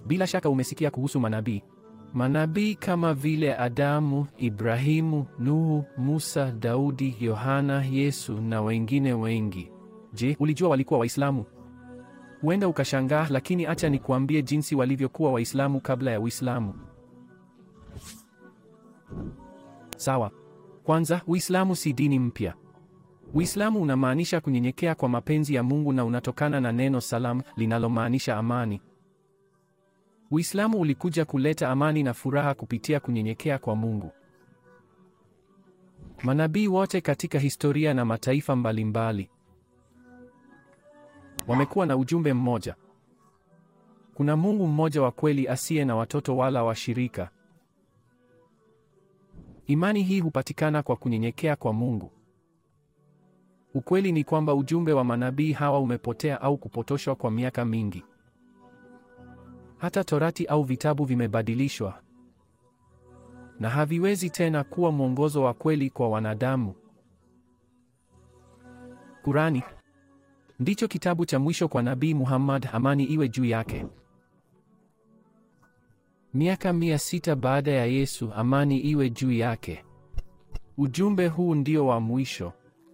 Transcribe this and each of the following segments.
Bila shaka umesikia kuhusu manabii. Manabii kama vile Adamu, Ibrahimu, Nuhu, Musa, Daudi, Yohana, Yesu na wengine wengi. Je, ulijua walikuwa Waislamu? Huenda ukashangaa, lakini acha nikuambie jinsi walivyokuwa Waislamu kabla ya Uislamu. Sawa. Kwanza, Uislamu si dini mpya. Uislamu unamaanisha kunyenyekea kwa mapenzi ya Mungu na unatokana na neno salam linalomaanisha amani. Uislamu ulikuja kuleta amani na furaha kupitia kunyenyekea kwa Mungu. Manabii wote katika historia na mataifa mbalimbali wamekuwa na ujumbe mmoja. Kuna Mungu mmoja wa kweli asiye na watoto wala washirika. Imani hii hupatikana kwa kunyenyekea kwa Mungu. Ukweli ni kwamba ujumbe wa manabii hawa umepotea au kupotoshwa kwa miaka mingi. Hata Torati au vitabu vimebadilishwa na haviwezi tena kuwa mwongozo wa kweli kwa wanadamu. Kurani ndicho kitabu cha mwisho kwa Nabii Muhammad, amani iwe juu yake. Miaka mia sita baada ya Yesu, amani iwe juu yake. Ujumbe huu ndio wa mwisho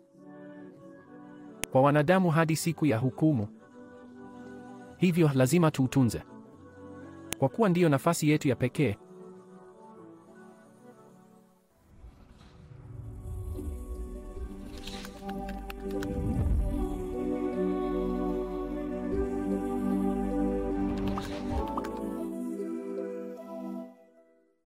kwa wanadamu hadi siku ya hukumu. Hivyo lazima tuutunze kwa kuwa ndiyo nafasi yetu ya pekee.